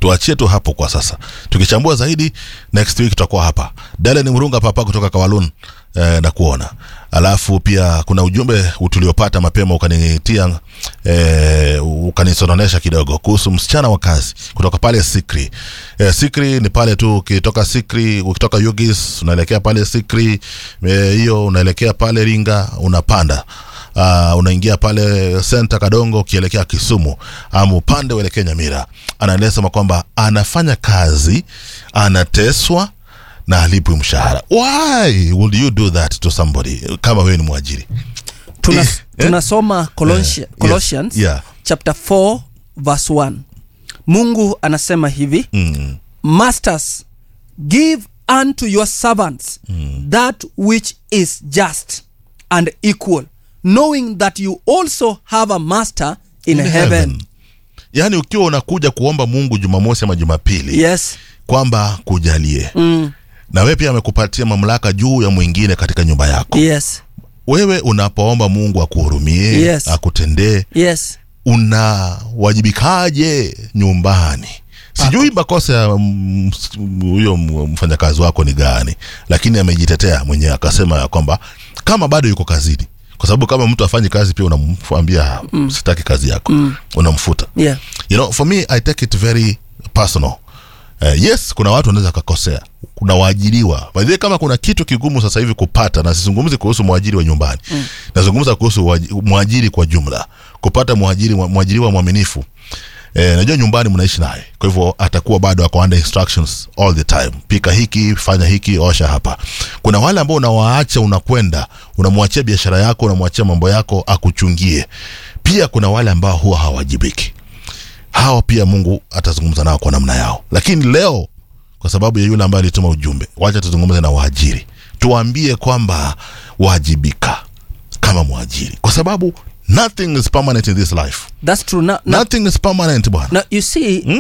tuachie tu hapo kwa sasa tukichambua zaidi next week tutakuwa hapa dale ni mrunga papa kutoka kawalun eh, na kuona alafu pia kuna ujumbe tuliopata mapema ukanitia eh, ukanisononesha kidogo kuhusu msichana wa kazi kutoka pale sikri eh, sikri ni pale tu ukitoka sikri ukitoka yugis unaelekea pale sikri eh, hiyo unaelekea pale ringa unapanda uh, unaingia pale senta kadongo ukielekea kisumu ama upande uelekea nyamira anaeleza kwamba anafanya kazi anateswa na alipwi mshahara why would you do that to somebody kama wewe ni mwajiri Tuna, Eh, tunasoma Colosia, Eh, yes, Colossians yeah. chapter 4 verse 1 mungu anasema hivi mm. masters give unto your servants that which is just and equal knowing that you also have a master in, In heaven. heaven. yaani ukiwa unakuja kuomba mungu jumamosi ama jumapili yes kwamba kujalie mm. na wewe pia amekupatia mamlaka juu ya mwingine katika nyumba yako yes wewe unapoomba mungu akuhurumie Yes. akutendee yes unawajibikaje nyumbani sijui makosa ya mm, s- huyo m- mfanyakazi wako ni gani lakini amejitetea mwenyewe akasema ya kwamba kama bado yuko kazini kwa sababu kama mtu afanyi kazi pia unamwambia mm. sitaki kazi yako mm. unamfuta yeah you know for me i take it very personal Uh, yes kuna watu wanaweza kakosea kuna waajiriwa by the way, kama kuna kitu kigumu sasa hivi kupata na sizungumzi kuhusu mwajiri wa nyumbani mm. nazungumza kuhusu waji- mwajiri kwa jumla kupata mwajiri mwajiriwa mwaminifu Eh, najua nyumbani mnaishi naye kwa hivyo atakuwa bado ako under instructions all the time pika hiki fanya hiki osha hapa kuna wale ambao unawaacha unakwenda unamwachia biashara yako unamwachia mambo yako akuchungie pia kuna wale ambao huwa hawajibiki hawa pia mungu atazungumza nao kwa namna yao lakini leo kwa sababu ya yule ambaye alituma ujumbe wacha tuzungumze na waajiri tuwaambie kwamba wajibika kama mwajiri kwa sababu nothing is permanent in this life that's true now, now, nothing is permanent bwana now you see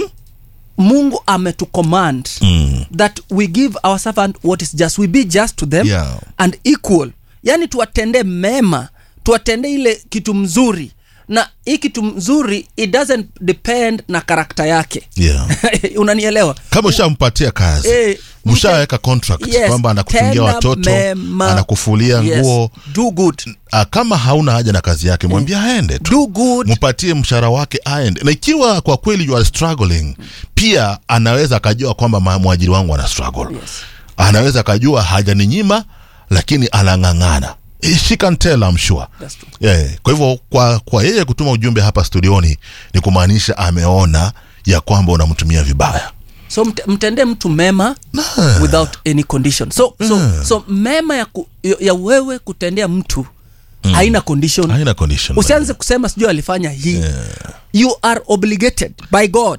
mungu ametucommand Mm. that we give our servant what is just we be just to them Yeah. and equal yani tuwatendee mema tuwatendee ile kitu mzuri na hii kitu mzuri it doesn't depend na karakta yake yeah. unanielewa kama ushampatia kazi Eh, mshaweka contract Yes, kwamba anakuchungia tenda watoto mema. anakufulia Yes, nguo do good Ah, kama hauna haja na kazi yake mwambie aende tu do good mpatie mshahara wake aende na ikiwa kwa kweli you are struggling pia anaweza akajua kwamba ma- mwajiri wangu ana struggle Yes. anaweza akajua hajaninyima lakini anang'ang'ana Eh, she can tell I'm sure That's true. yeah. kwa hivyo kwa, kwa yeye kutuma ujumbe hapa studioni ni kumaanisha ameona ya kwamba unamtumia vibaya so mt- mtendee mtu mema without any condition so, so, so mema ya, ku, ya- ya wewe kutendea mtu haina condition haina condition usianze kusema sijui alifanya hii you are obligated by god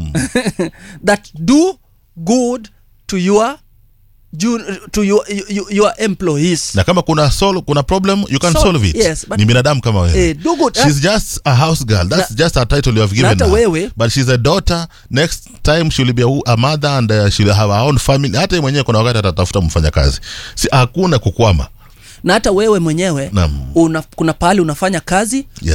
that do good to your ju- to your, your, your employees na kama kuna sol, kuna problem you can So- solve it yes, but- ni binadamu kama wewe Eh, do good. she's just a house girl that's Na- just a title you have given hata her. wewe- but she's a daughter next time she'll be a, wo- a mother and uh, she'll have her own family hata yeye mwenyewe kuna wakati atatafuta mfanyakazi si hakuna kukwama na hata wewe mwenyewe Naam. una, kuna pahali unafanya kazi Yeah.